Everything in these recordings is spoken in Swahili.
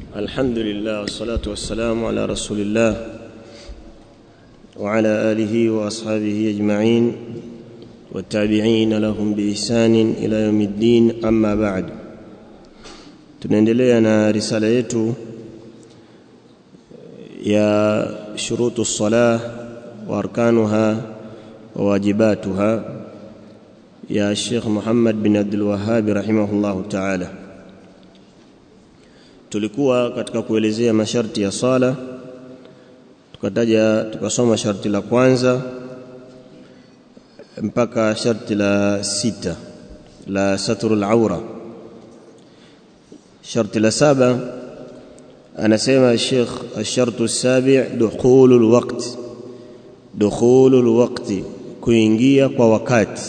الحمد لله والصلاة والسلام على رسول الله وعلى آله وأصحابه أجمعين والتابعين لهم بإحسان إلى يوم الدين أما بعد tunaendelea na risala yetu ya shurutu salah wa arkanuha wa wajibatuha ya Sheikh Muhammad bin Abdul Wahhab rahimahullahu ta'ala tulikuwa katika kuelezea masharti ya sala tukataja tukasoma sharti la kwanza mpaka sharti la sita la satrul aura sharti la saba anasema Sheikh الشرط السابع دخول الوقت دخول الوقت kuingia kwa wakati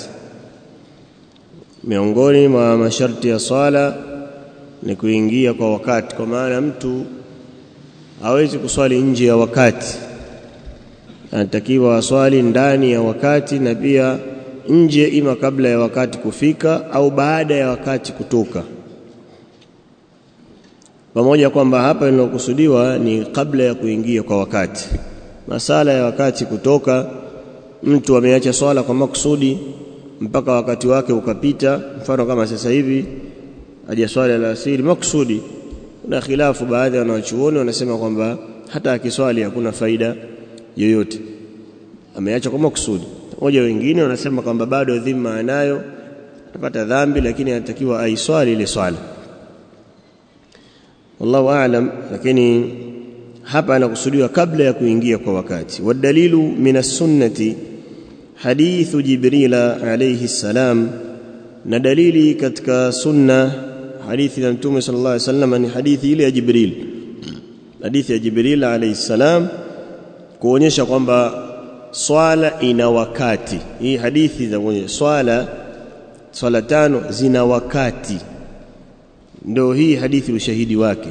miongoni mwa masharti ya swala ni kuingia kwa wakati kwa maana mtu hawezi kuswali nje ya wakati anatakiwa aswali ndani ya wakati na pia nje ima kabla ya wakati kufika au baada ya wakati kutoka pamoja kwamba hapa linalokusudiwa ni kabla ya kuingia kwa wakati masala ya wakati kutoka mtu ameacha swala kwa makusudi mpaka wakati wake ukapita mfano kama sasa hivi aje swala la asiri makusudi kuna khilafu baadhi ya wanachuoni wanasema kwamba hata akiswali hakuna faida yoyote ameacha kwa makusudi moja wengine wanasema kwamba bado dhima anayo atapata dhambi lakini anatakiwa aiswali ile swala wallahu aalam lakini hapa anakusudiwa kabla ya kuingia kwa wakati wadalilu min as-sunnati hadithu jibrila alayhi salam na dalili katika sunna hadithi ya mtume sallallahu alayhi wasallam ni hadithi ile ya jibril hadithi ya jibril alayhi salam kuonyesha kwamba swala ina wakati hii hadithi za kuonyesha swala swala tano zina wakati ndio hii hadithi ushahidi wake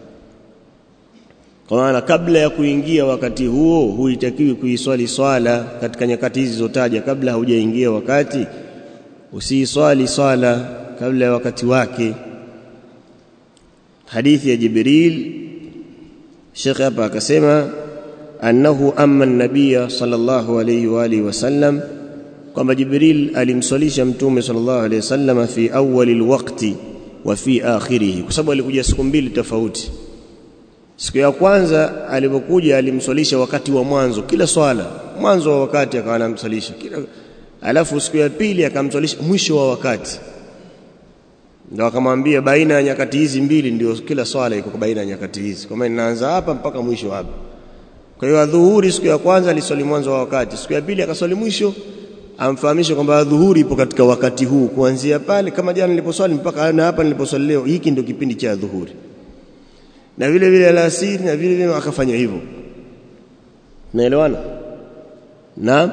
kwa maana kabla ya kuingia wakati huo huitakiwi kuiswali swala katika nyakati hizi zotaja kabla haujaingia wakati usiiswali swala kabla ya wakati wake hadithi ya jibril Sheikh hapa akasema annahu amma an-nabiy sallallahu alayhi wa alihi wasallam kwamba jibril alimswalisha mtume sallallahu alayhi wasallam fi awwal al-waqti wa fi akhirih kwa sababu alikuja siku mbili tofauti siku ya kwanza alipokuja alimswalisha wakati wa mwanzo kila swala mwanzo wa wakati akawa anamswalisha kila alafu siku ya pili akamswalisha mwisho wa wakati ndio akamwambia baina ya nyakati hizi mbili ndio kila swala iko baina ya nyakati hizi kwa maana inaanza hapa mpaka mwisho hapa kwa hiyo adhuhuri siku ya kwanza aliswali mwanzo wa wakati siku ya pili akaswali mwisho amfahamishe kwamba adhuhuri ipo katika wakati huu kuanzia pale kama jana niliposwali mpaka na hapa niliposwali leo hiki ndio kipindi cha adhuhuri na vile vile alasiri na vile vile akafanya hivyo naelewana na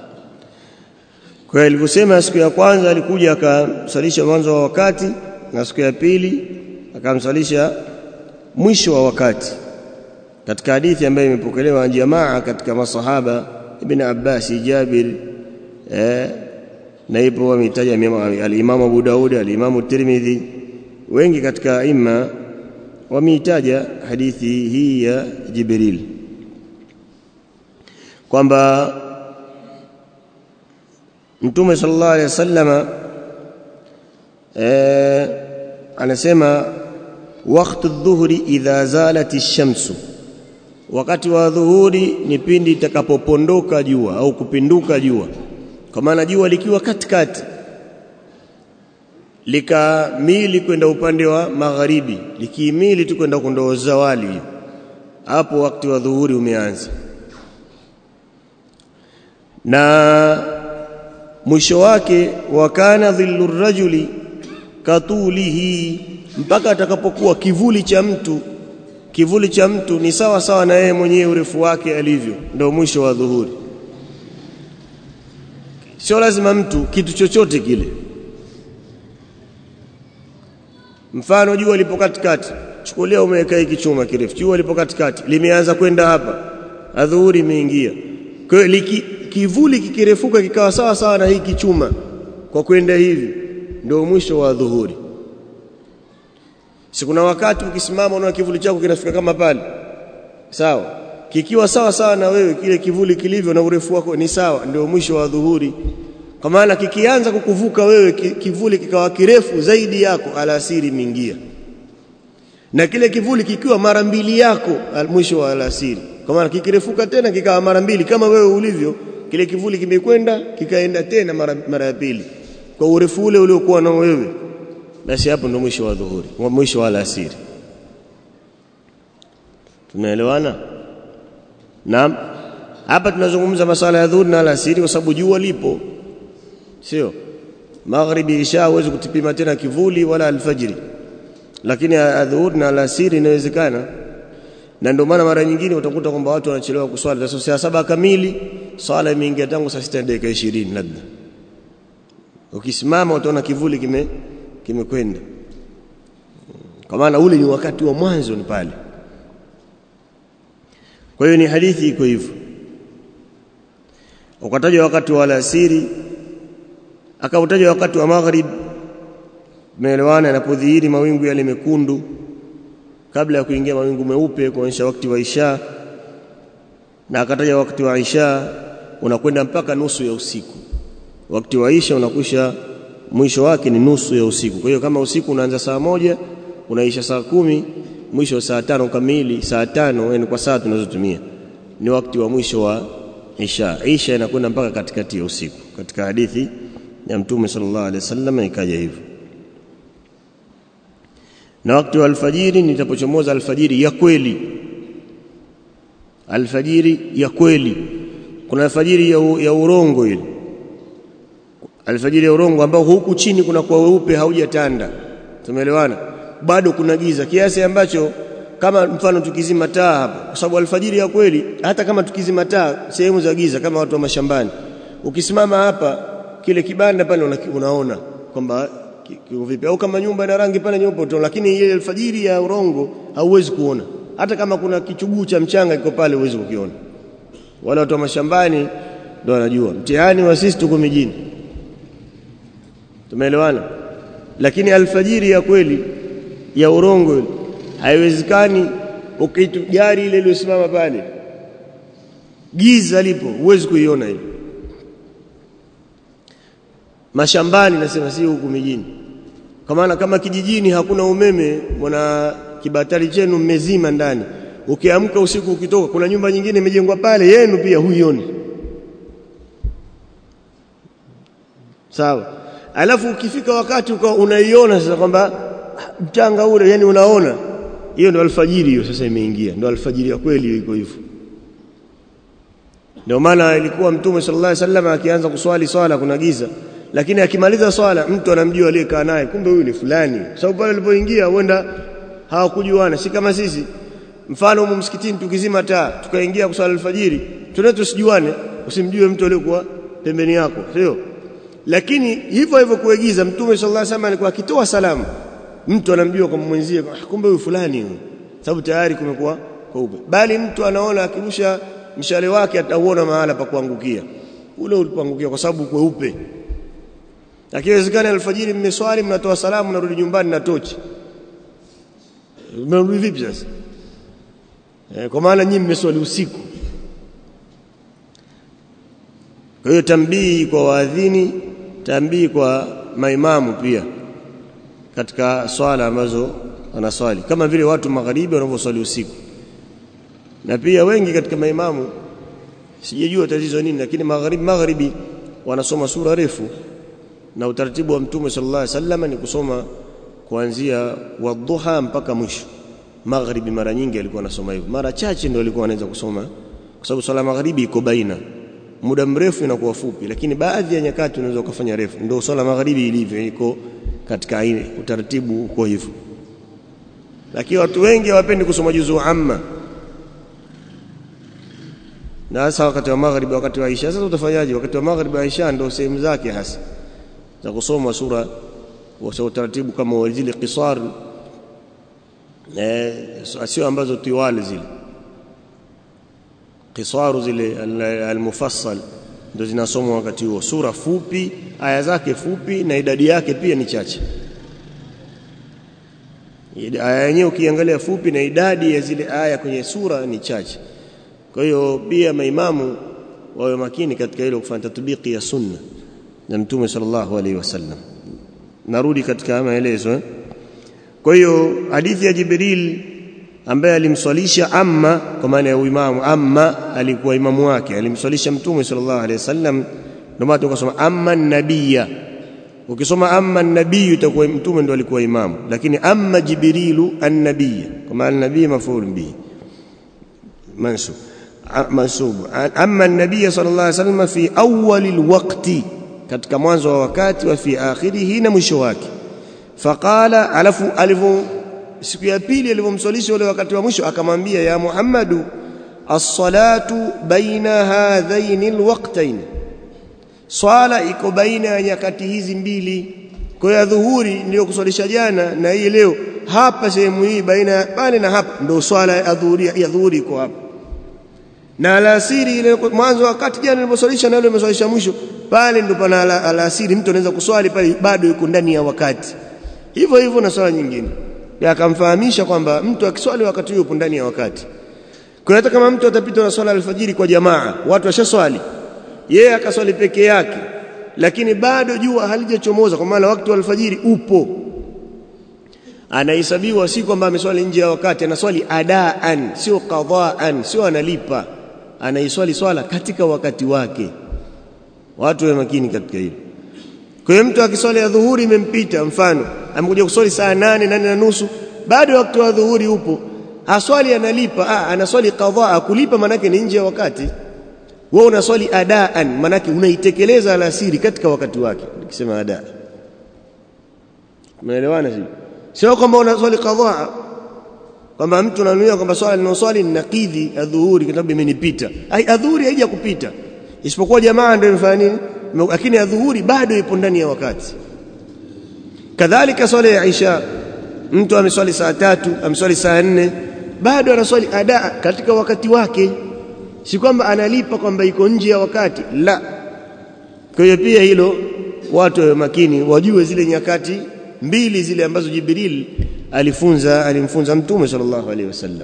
kwa alivyosema siku ya kwanza alikuja akamsalisha mwanzo wa wakati na siku ya pili akamsalisha mwisho wa wakati katika hadithi ambayo imepokelewa na jamaa katika masahaba ibn Abbas Jabir eh, na ipo wametaja al-Imam Abu Daud al-Imam Tirmidhi wengi katika imma wameitaja hadithi hii ya Jibril kwamba Mtume sallallahu alaihi wasallama eh, anasema wakati dhuhuri idha zalat ash-shamsu wakati wa dhuhuri ni pindi itakapopondoka jua au kupinduka jua kwa maana jua likiwa katikati likamili kwenda upande wa magharibi likimili tu kwenda kondoo zawali hapo wakati wa dhuhuri umeanza na mwisho wake wakana dhillu rajuli katulihi mpaka atakapokuwa kivuli cha mtu kivuli cha mtu ni sawa sawa na yeye mwenyewe urefu wake alivyo ndio mwisho wa dhuhuri sio lazima mtu kitu chochote kile mfano jua lipo katikati chukulia umeweka hiki chuma kirefu jua lipo katikati limeanza kwenda hapa adhuhuri imeingia kwa hiyo kivuli kikirefuka kikawa sawa sawa na hiki chuma kwa kwenda hivi ndio mwisho wa dhuhuri si kuna wakati ukisimama unaona kivuli chako kinafika kama pale sawa kikiwa sawa sawa na wewe kile kivuli kilivyo na urefu wako ni sawa ndio mwisho wa dhuhuri kwa maana kikianza kukuvuka wewe kivuli kikawa kirefu zaidi yako alasiri imeingia na kile kivuli kikiwa mara mbili yako mwisho wa alasiri kwa maana kikirefuka tena kikawa mara mbili kama wewe ulivyo kile kivuli kimekwenda kikaenda tena mara, mara ya pili kwa urefu ule uliokuwa nao wewe basi hapo ndo mwisho wa dhuhuri mwisho wa alasiri tunaelewana naam hapa tunazungumza masala ya dhuhuri na alasiri kwa sababu jua lipo sio maghribi isha huwezi kutipima tena kivuli wala alfajiri lakini adhuhuri na alasiri inawezekana na ndio maana mara nyingine utakuta kwamba watu wanachelewa kuswali sasa saa saba kamili swala imeingia tangu saa sita dakika 20 labda ukisimama utaona kivuli kime kimekwenda kwa maana ule ni wakati wa mwanzo ni pale kwa hiyo ni hadithi iko hivyo ukataja wakati wa alasiri akautaja wakati wa maghrib meelewana yanapodhihiri mawingu yale mekundu kabla ya kuingia mawingu meupe kuonyesha wakati wa isha na akataja wakati wa isha unakwenda mpaka nusu ya usiku wakati wa isha unakwisha mwisho wake ni nusu ya usiku kwa hiyo kama usiku unaanza saa moja unaisha saa kumi mwisho saa tano kamili saa tano yani kwa saa tunazotumia ni wakati wa mwisho wa isha isha inakwenda mpaka katikati ya usiku katika hadithi ya mtume sallallahu alaihi wasallam ikaja hivyo na wakati wa alfajiri nitapochomoza alfajiri ya kweli alfajiri ya kweli kuna alfajiri ya, u, ya urongo ile alfajiri ya urongo ambao huku chini kuna kwa weupe haujatanda tumeelewana bado kuna giza kiasi ambacho kama mfano tukizima taa hapa kwa sababu alfajiri ya kweli hata kama tukizima taa sehemu za giza kama watu wa mashambani ukisimama hapa kile kibanda pale unaona kwamba kiko vipi au kama nyumba ina rangi pale nyeupe tu lakini ile alfajiri ya urongo hauwezi kuona hata kama kuna kichuguu cha mchanga kiko pale huwezi kukiona wale watu wa mashambani ndio wanajua mtihani wa sisi tuko mijini tumeelewana lakini alfajiri ya kweli ya urongo ile haiwezekani ukitu gari ile iliyosimama pale giza lipo huwezi kuiona ile mashambani nasema si huku mijini kwa maana kama kijijini hakuna umeme mwana kibatari chenu mmezima ndani ukiamka usiku ukitoka kuna nyumba nyingine imejengwa pale yenu pia huioni sawa alafu ukifika wakati unaiona sasa kwamba mchanga ule yani unaona hiyo ndio alfajiri hiyo sasa imeingia ndio alfajiri ya kweli iko hivyo ndio maana ilikuwa mtume sallallahu alaihi wasallam akianza kuswali swala kuna giza lakini akimaliza swala mtu anamjua aliyekaa naye kumbe huyu ni fulani sababu pale alipoingia huenda hawakujuana si kama sisi mfano huko msikitini tukizima taa tukaingia kuswali alfajiri tunaweza tusijuane usimjue mtu aliyekuwa pembeni yako sio lakini hivyo hivyo kuigiza mtume sallallahu alaihi wasallam alikuwa akitoa salamu mtu anamjua kwa mwenzie kumbe huyu fulani huyu sababu tayari kumekuwa kweupe bali mtu anaona akirusha mshale wake atauona mahala pa kuangukia ule ulipoangukia kwa sababu kweupe akiwezekana alfajiri mmeswali mnatoa salamu mnarudi nyumbani na tochi mnarudi vipi sasa e, kwa maana nyinyi mmeswali usiku kwa hiyo tambii kwa waadhini tambii kwa maimamu pia katika swala ambazo wanaswali kama vile watu magharibi wanavyoswali usiku na pia wengi katika maimamu sijajua tatizo nini lakini magharibi magharibi wanasoma sura refu na utaratibu wa mtume sallallahu alaihi wasallam ni kusoma kuanzia wadhuha mpaka mwisho magharibi mara nyingi alikuwa anasoma hivyo mara chache ndio alikuwa anaweza kusoma kwa sababu swala magharibi iko baina muda mrefu inakuwa fupi lakini baadhi ya nyakati unaweza kufanya refu ndio swala magharibi ilivyo iko katika aina utaratibu uko hivyo lakini watu wengi hawapendi kusoma juzuu amma na hasa wakati wa magharibi wakati wa Isha sasa utafanyaje wakati wa magharibi wa Isha ndio sehemu zake hasa za kusoma sura kwa utaratibu kama zile qisar eh sio ambazo tiwali zile qisaru zile almufassal ndio zinasomwa wakati huo sura fupi aya zake fupi na idadi yake pia ni chache aya yenyewe ukiangalia fupi na idadi ya zile aya kwenye sura ni chache kwa hiyo pia maimamu wawe makini katika hilo kufanya tatbiki ya sunna na mtume sallallahu alaihi wasallam narudi katika maelezo eh? kwa hiyo hadithi ya Jibril ambaye alimswalisha amma kwa maana ya uimamu amma alikuwa imamu wake alimswalisha mtume sallallahu alaihi wasallam ndio maana tukasoma amma nabiyya ukisoma amma nabii itakuwa mtume ndo alikuwa imamu lakini amma jibrilu annabiyya kwa maana nabii mafulu bihi mansub mansub amma nabii sallallahu alaihi wasallam fi awwal alwaqti katika mwanzo wa wakati wa fi akhirihi na mwisho wake faqala alafu alivu siku ya pili alivyomswalisha ule wakati wa mwisho akamwambia ya Muhammadu as-salatu baina hadhaini alwaqtayn swala iko baina ya nyakati hizi mbili kwa hiyo dhuhuri ndio kuswalisha jana na hii leo hapa sehemu hii baina ya pale na hapa ndio swala ya dhuhuri ya dhuhuri iko hapa na alasiri ile mwanzo wakati jana niliposwalisha na ile nimeswalisha mwisho pale ndio pana alasiri mtu anaweza kuswali pale bado yuko ndani ya wakati hivyo hivyo na swala nyingine akamfahamisha kwamba mtu akiswali wakati yupo ndani ya wakati kwa hata kama mtu atapita na swala alfajiri kwa jamaa watu washaswali yeye akaswali peke yake lakini bado jua halijachomoza kwa maana wakati wa alfajiri upo anahesabiwa si kwamba ameswali nje ya wakati anaswali adaan sio qadaan sio analipa anaiswali swala katika wakati wake watu wa makini katika hilo kwa hiyo mtu akiswali ya dhuhuri imempita mfano amekuja kuswali saa nane nane na nusu bado wakati wa dhuhuri upo aswali analipa ah anaswali qadhaa kulipa manake ni nje ya wakati wewe unaswali adaan manake unaitekeleza alasiri katika wakati wake nikisema ada umeelewana sio sio kwamba unaswali qadhaa kwamba mtu ananuia kwamba swala ninaswali ninakidhi adhuhuri kwa sababu imenipita ai adhuhuri haija kupita isipokuwa jamaa ndio imefanya nini lakini adhuhuri bado ipo ndani ya wakati kadhalika swala ya isha mtu ameswali saa tatu ameswali saa nne bado anaswali ada katika wakati wake si kwamba analipa kwamba iko nje ya wakati la kwa hiyo pia hilo watu wawe makini wajue zile nyakati mbili zile ambazo Jibril alifunza alimfunza mtume sallallahu alaihi wasallam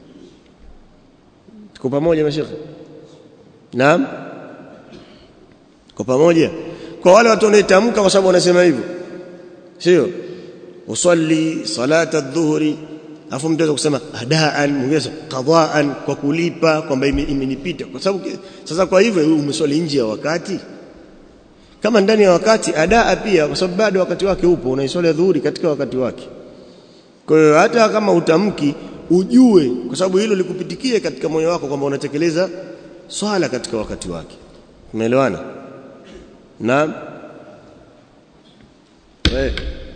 tuko pamoja mashekhe naam kwa pamoja kwa wale watu wanaotamka kwa sababu wanasema hivyo sio usalli salata adh-dhuhri afu mtu kusema adaan mwingine qadaan kwa kulipa kwamba imenipita kwa sababu sasa kwa hivyo umeswali nje ya wakati kama ndani ya wakati adaa pia kwa sababu bado wakati wake upo unaiswali dhuhuri katika wakati wake kwa hiyo hata kama utamki ujue kwa sababu hilo likupitikie katika moyo wako kwamba unatekeleza swala katika wakati wake umeelewana naam eh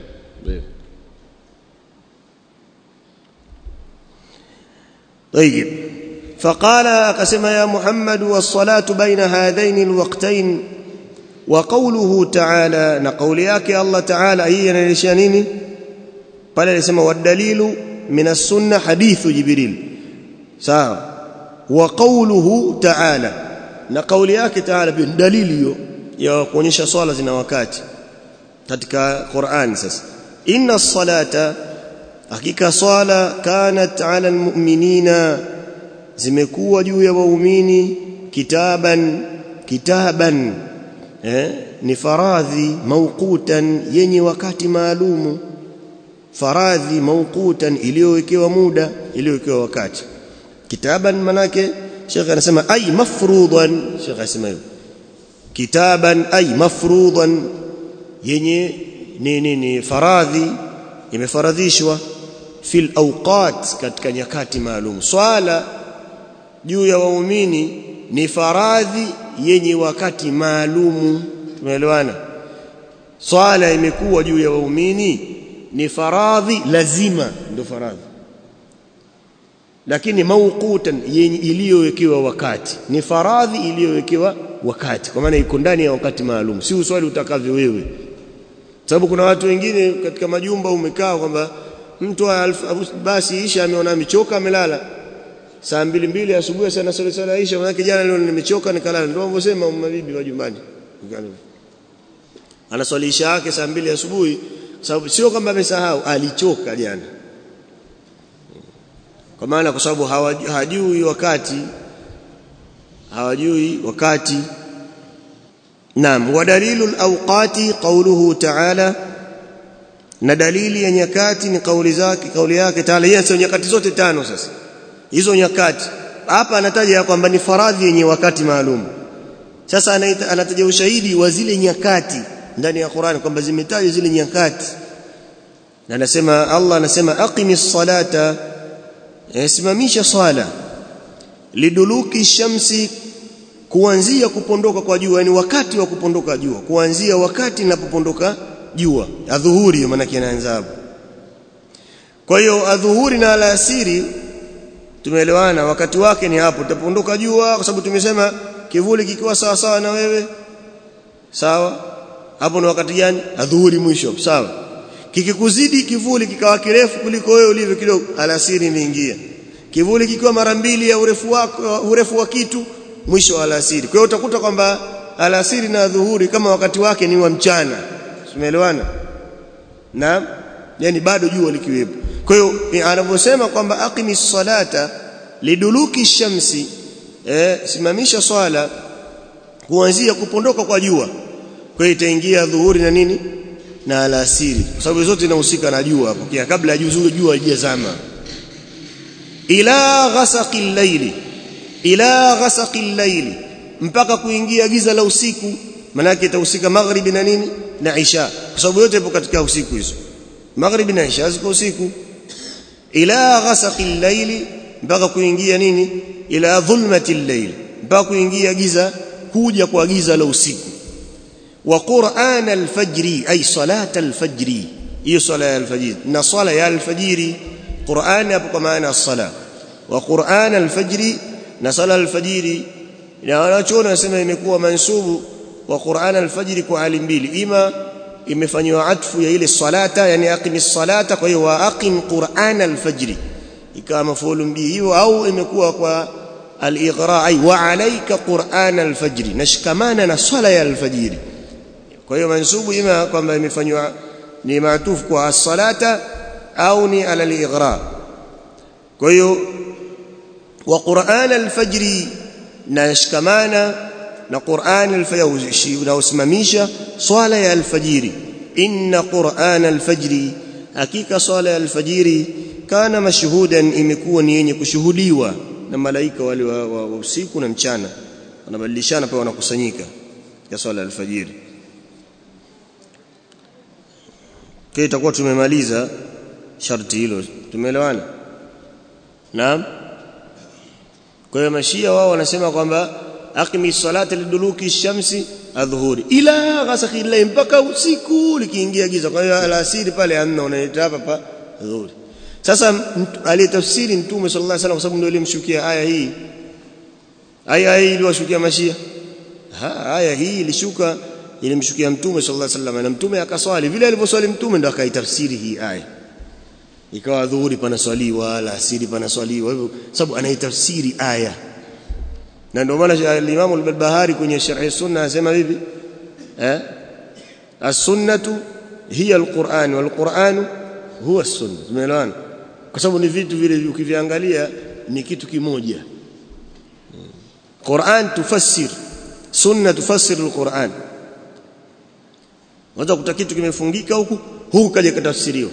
طيب فقال أقسم يا محمد والصلاة بين هذين الوقتين وقوله تعالى نقول ياك الله تعالى هي نلشانيني قال يسمى والدليل من السنة حديث جبريل ساعة وقوله تعالى نقول ياك تعالى بالدليل ya kuonyesha swala zina wakati katika Qur'an sasa inna salata hakika swala kanat ala almu'minina zimekuwa juu ya waumini kitaban kitaban eh ni faradhi mauqutan yenye wakati maalumu faradhi mauqutan iliyowekewa muda iliyowekewa wakati kitaban manake Sheikh anasema ay mafruḍan Sheikh anasema hivyo kitaban ay mafruḍan yenye ni ni, ni faradhi imefaradhishwa fil awqat katika nyakati maalum swala juu ya waumini ni faradhi yenye wakati maalumu tumeelewana swala imekuwa juu ya waumini ni faradhi lazima ndio faradhi lakini mauqutan yenye iliyowekewa wakati ni faradhi iliyowekewa wakati kwa maana iko ndani ya wakati maalum si uswali utakavyo wewe sababu kuna watu wengine katika majumba umekaa kwamba mtu basi isha ameona amechoka amelala saa mbili mbili asubuhi sana swali swala isha maana jana leo nimechoka nikalala ndio wanavyosema mabibi wa nyumbani anaswali isha yake saa mbili asubuhi sababu sio kwamba amesahau alichoka jana kwa maana kwa sababu hawajui wakati hawajui wakati naam wa dalilu alawqati qawluhu ta'ala na dalili ya nyakati ni kauli zake kauli yake taala yeye sio nyakati zote tano sasa hizo nyakati hapa anataja kwamba ni faradhi yenye wakati maalum sasa anataja ushahidi wa zile nyakati ndani ya Qur'an kwamba zimetajwa zile nyakati na anasema Allah anasema aqimis salata simamisha swala liduluki shamsi kuanzia kupondoka kwa jua yani wakati wa kupondoka jua kuanzia wakati linapopondoka jua adhuhuri maana inaanza hapo kwa hiyo adhuhuri na alasiri tumeelewana wakati wake ni hapo utapondoka jua kwa sababu tumesema kivuli kikiwa sawa sawa na wewe sawa hapo ni wakati gani adhuhuri mwisho sawa kikikuzidi kivuli kikawa kirefu kuliko wewe ulivyo kidogo alasiri imeingia kivuli kikiwa mara mbili ya urefu wako urefu wa kitu mwisho wa alasiri kwa hiyo utakuta kwamba alasiri na dhuhuri kama wakati wake ni wa mchana tumeelewana na yani bado jua likiwepo kwa hiyo anavyosema kwamba aqimis salata liduluki shamsi eh, simamisha swala kuanzia kupondoka kwa jua kwa hiyo itaingia dhuhuri na nini na alasiri kwa sababu zote zinahusika na jua hapo kia kabla ya jua jua halijazama ila ghasaqil layli ila ghasaqil layli mpaka kuingia giza la usiku manake itahusika maghribi na nini na isha kwa sababu yote ipo katika usiku hizo maghribi na isha ziko usiku ila ghasaqil layli mpaka kuingia nini ila dhulmatil layli mpaka kuingia giza kuja kwa giza la usiku wa qur'an al-fajri ay salat al-fajri hiyo sala ya al-fajr na sala ya al-fajri qur'an hapo kwa maana as-sala wa qur'an al-fajri na sala al-fajri na wanachoona nasema imekuwa mansubu wa qur'an al-fajri kwa hali mbili ima imefanywa atfu ya ile salata yani aqimis salata kwa hiyo wa aqim qur'an al-fajri ikawa mafulu bihi hiyo au imekuwa kwa al-ighra ay wa alayka qur'an al-fajri nashikamana na swala ya al-fajri kwa hiyo mansubu ima kwamba imefanywa ni maatufu kwa as-salata au ni ala al-ighra kwa hiyo wa qur'an al-fajri nashikamana na qur'an al-fajri na usimamisha swala ya al-fajri inna qur'an al-fajri hakika swala ya al-fajri kana mashhudan imekuwa ni yenye kushuhudiwa na malaika wale wa, wa, wa usiku na mchana wanabadilishana pale wanakusanyika ya swala ya alfajiri kwa itakuwa tumemaliza sharti hilo tumeelewana naam kwa hiyo mashia wao wanasema kwamba aqimi salata liduluki shamsi adhuhuri ila ghasaqi layl mpaka usiku likiingia giza kwa hiyo alasiri pale amna unaita hapa pa adhuhuri sasa aliyetafsiri mtume sallallahu alaihi wasallam kwa sababu ndio ilimshukia aya hii aya hii iliwashukia mashia ha aya hii ilishuka ilimshukia mtume sallallahu alaihi wasallam na mtume akaswali vile alivyoswali mtume ndo akaitafsiri hii aya ikawa dhuhuri panaswaliwa alasiri panaswaliwa hivyo sababu anaitafsiri aya na ndio maana al-Imam al-Barbahari kwenye Sharh sunna anasema vipi eh as-sunnatu hiya al-Qur'an wal-Qur'an huwa as-sunna tumeelewana kwa sababu ni vitu vile ukiviangalia ni kitu kimoja Qur'an tufassir sunna tufassir al-Qur'an Unaweza kuta kitu kimefungika huku huku kaja katafsiriwa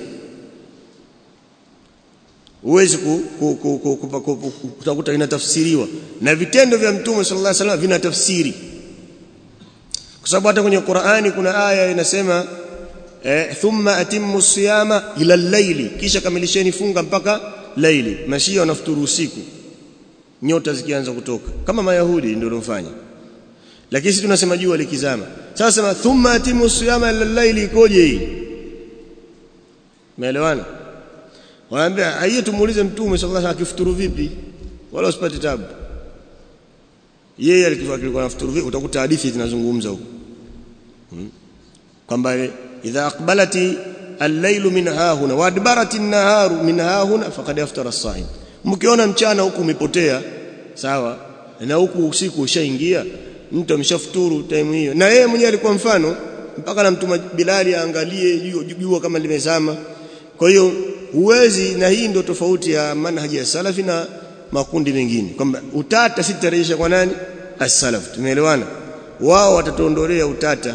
Huwezi kutakuta inatafsiriwa na vitendo vya Mtume sallallahu alaihi wasallam vinatafsiri kwa sababu hata kwenye Qur'ani kuna aya inasema eh, thumma atimmu siyama ila al-layli kisha kamilisheni funga mpaka laili mashia wanafuturu usiku nyota zikianza kutoka kama mayahudi ndio wanafanya lakini sisi tunasema jua likizama sasa sema thumma atimu siyama lillaili ikoje hii umeelewana waambia hiyo tumuulize mtume sallallahu alaihi wasallam akifuturu vipi wala usipate tabu yeye alikuwa anafuturu vipi utakuta hadithi zinazungumza huko hmm. kwamba idha aqbalati al-lailu min hahuna wa adbarat an-naharu min hahuna faqad aftara as-sa'im mkiona mchana huku umepotea sawa na huku usiku ushaingia mtu ameshafuturu time hiyo na yeye mwenyewe alikuwa mfano mpaka namtuma Bilali aangalie jua kama limezama kwa hiyo huwezi na hii ndio tofauti ya manhaji ya salafi na makundi mengine kwamba utata sitarejesha kwa nani as-salaf tumeelewana wao watatuondolea utata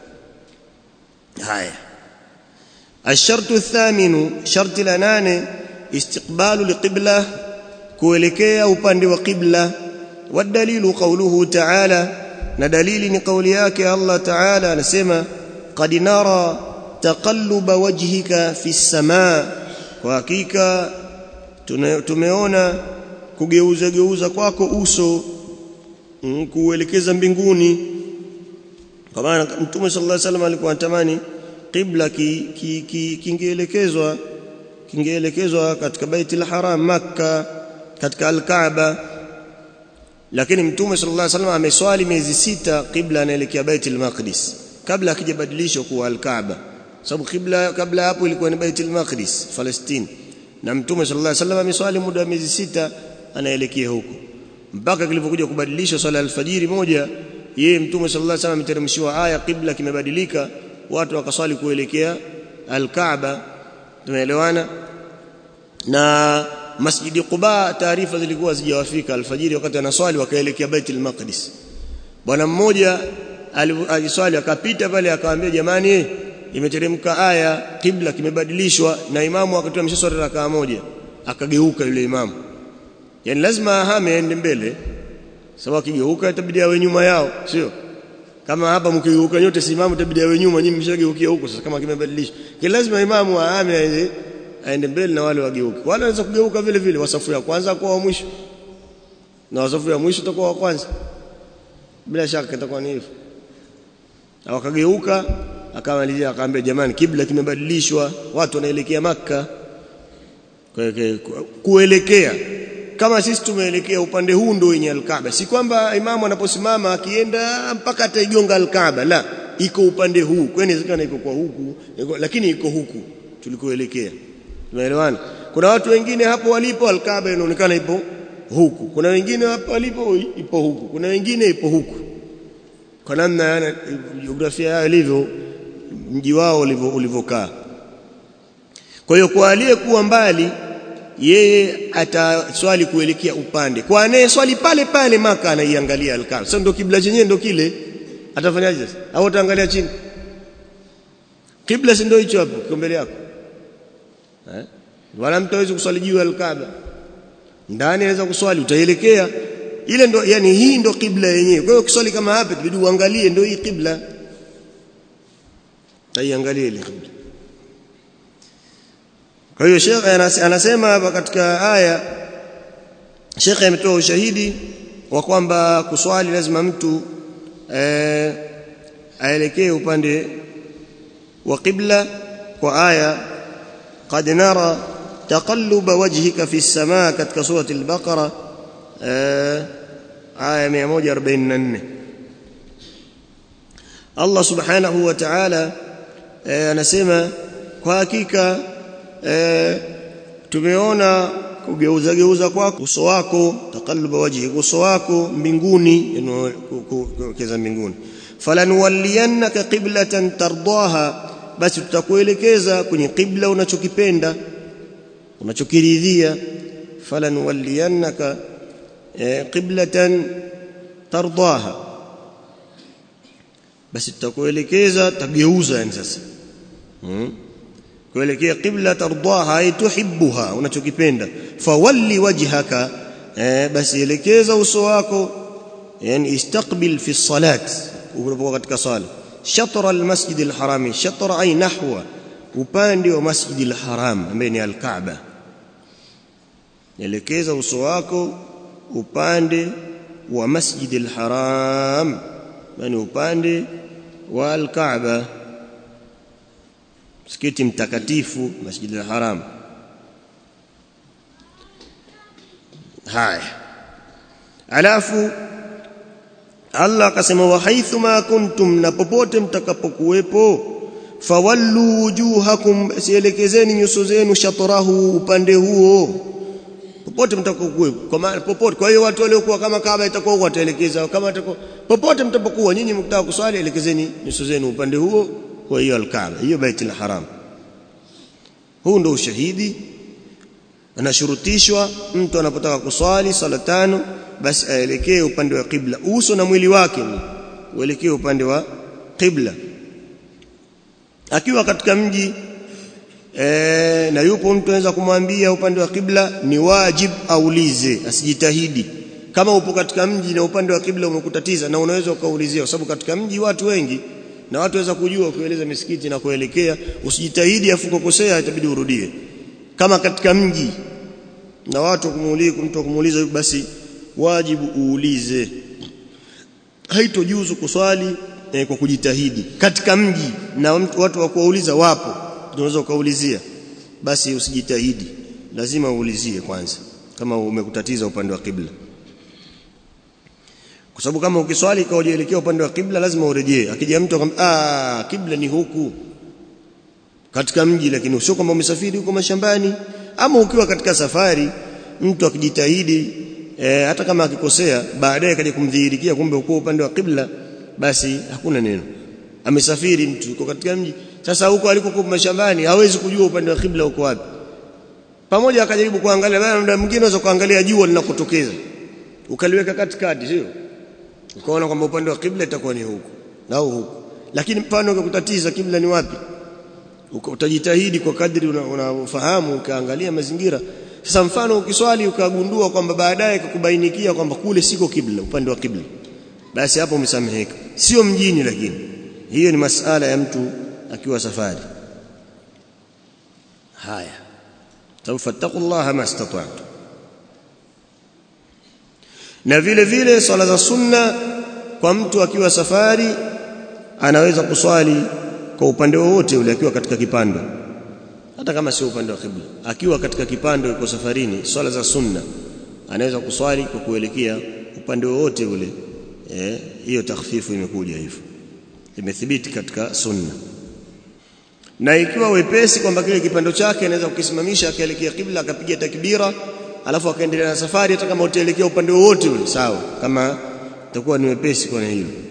haya الشرط الثامن شرط لنانه استقبال القبلة kuelekea upande wa qibla والدليل قوله تعالى na dalili ni kauli yake Allah Ta'ala anasema qad nara taqalluba wajhika fi samaa kwa hakika tumeona kugeuza geuza kwako uso mm, kuelekeza mbinguni kwa maana Mtume sallallahu alaihi wasallam alikuwa anatamani qibla kingeelekezwa ki, ki, kingeelekezwa katika Baitul Haram Makka katika Al-Kaaba lakini Mtume sallallahu alaihi wasallam ameswali miezi sita qibla anaelekea Baitul Maqdis kabla akijabadilishwa kuwa Al-Kaaba sababu qibla kabla hapo ilikuwa ni Baitul Maqdis Palestine na Mtume sallallahu alaihi wasallam ameswali muda wa miezi sita anaelekea huko mpaka kilipokuja kubadilishwa swala alfajiri moja yeye Mtume sallallahu alaihi wasallam ameteremshiwa aya qibla kimebadilika watu wakaswali kuelekea Al-Kaaba tumeelewana na Masjidi Quba taarifa zilikuwa zijawafika alfajiri wakati anaswali wakaelekea Baitul Maqdis bwana mmoja aliswali akapita pale akamwambia jamani imeteremka aya kibla kimebadilishwa na imamu akatoa mshaswali rakaa moja akageuka yule imamu yani lazima ahame aende mbele sababu akigeuka itabidi awe nyuma yao sio kama hapa mkigeuka nyote si imamu itabidi awe nyuma nyinyi mshageukia huko sasa kama kimebadilishwa kwa lazima imamu ahame aende aende mbele na wale wageuke wale wanaweza kugeuka vile vile wasafu ya kwanza kwa wa mwisho na wasafu ya mwisho utakuwa wa kwanza bila shaka itakuwa ni hivyo na wakageuka akamalizia akaambia jamani kibla kimebadilishwa watu wanaelekea maka kuelekea kama sisi tumeelekea upande huu ndio wenye alkaaba si kwamba imamu anaposimama akienda mpaka ataigonga alkaaba la iko upande huu kwa inawezekana iko kwa huku lakini iko huku tulikoelekea tumeelewana kuna watu wengine hapo walipo alkaaba inaonekana ipo huku kuna wengine hapo walipo ipo huku kuna wengine ipo huku kwa namna yana jiografia yao ilivyo mji wao ulivyokaa kwa hiyo kwa aliyekuwa mbali yeye ataswali kuelekea upande kwa anaye swali pale pale maka anaiangalia alkaaba sasa ndio kibla chenyewe ndio kile atafanyaje sasa au ataangalia chini kibla si ndio hicho hapo kiko mbele yako eh wala mtu hawezi kuswali juu ya alkaaba ndani anaweza kuswali utaelekea ile ndo yani hii ndo kibla yenyewe kwa hiyo ukiswali kama hapa tubidi uangalie ndio hii kibla taiangalie ile kibla kwa hiyo Sheikh anasema hapa katika aya Sheikh ametoa ushahidi wa kwamba kuswali lazima mtu eh, aelekee upande wa qibla kwa aya qad nara taqalluba wajhika fi as-samaa katika surati al-baqara aya 144 Allah subhanahu wa ta'ala anasema kwa hakika e, tumeona kugeuza geuza kwako uso wako taqalluba wajhi uso wako mbinguni kuelekeza mbinguni falanuwalliyannaka qiblatan tardaha basi tutakuelekeza kwenye qibla unachokipenda unachokiridhia falanuwalliyannaka e, qiblatan tardaha basi tutakuelekeza tageuza yani sasa hmm? kuelekea qibla tardaha ay tuhibbuha unachokipenda fawalli wajhaka eh, basi elekeza uso wako yani istaqbil fi salat unapokuwa katika sala shatra almasjid alharami shatra ay nahwa upande wa masjid alharam ambaye ni alkaaba elekeza uso wako upande wa masjid alharam yani upande wa alkaaba msikiti mtakatifu masjid al-haram haya alafu Allah akasema wa haithu ma kuntum na popote mtakapokuwepo fawallu wujuhakum sielekezeni nyuso zenu shatrahu upande huo popote mtakapokuwepo kwa maana popote kwa hiyo watu waliokuwa kama Kaaba itakuwa wataelekeza kama itakuwa popote mtapokuwa nyinyi mkitaka kuswali elekezeni nyuso zenu upande huo kwa hiyo al-Kaaba hiyo Baitul Haram huu ndio ushahidi anashurutishwa mtu anapotaka kuswali sala tano basi aelekee upande wa kibla uso na mwili wake uelekee upande wa kibla akiwa katika mji e, na yupo mtu anaweza kumwambia upande wa kibla ni wajib aulize asijitahidi kama upo katika mji na upande wa kibla umekutatiza na unaweza ukaulizia kwa sababu katika mji watu wengi na watu waweza kujua kueleza misikiti na kuelekea usijitahidi afu kukosea itabidi urudie kama katika mji na watu kumuuliza mtu kumuuliza basi wajibu uulize haitojuzu kuswali eh, kwa kujitahidi katika mji na watu wa kuwauliza wapo unaweza ukaulizia basi usijitahidi lazima uulizie kwanza kama umekutatiza upande wa kibla kwa sababu kama ukiswali kwa ujielekea upande wa kibla lazima urejee akija mtu akamwambia ah kibla ni huku katika mji lakini sio kwamba umesafiri huko mashambani ama ukiwa katika safari mtu akijitahidi e, hata kama akikosea baadaye kaja kumdhihirikia kumbe uko upande wa kibla basi hakuna neno amesafiri mtu yuko katika mji sasa huko alikokuwa mashambani hawezi kujua upande wa kibla uko wapi pamoja akajaribu kuangalia bana muda mwingine unaweza kuangalia jua linakotokeza ukaliweka katikati sio ukaona kwamba upande wa kibla itakuwa ni huko na huko lakini mfano ukakutatiza kibla ni wapi utajitahidi kwa kadri unafahamu una ukaangalia mazingira sasa mfano ukiswali ukagundua kwamba baadaye kukubainikia kwamba kule siko kibla upande wa kibla basi hapo umesameheka sio mjini lakini hiyo ni masala ya mtu akiwa safari haya sababu fattaqullaha mastata'tu na vile vile swala za sunna kwa mtu akiwa safari anaweza kuswali kwa upande wowote ule akiwa katika kipando hata kama sio upande wa kibla akiwa katika kipando yuko safarini swala za sunna anaweza kuswali kwa kuelekea upande wowote ule eh hiyo takhfifu imekuja hivyo imethibiti katika sunna na ikiwa wepesi kwamba kile kipando chake anaweza kukisimamisha akaelekea kibla akapiga takbira alafu akaendelea na safari hata kama utaelekea upande wowote ule sawa kama itakuwa ni wepesi kwa hilo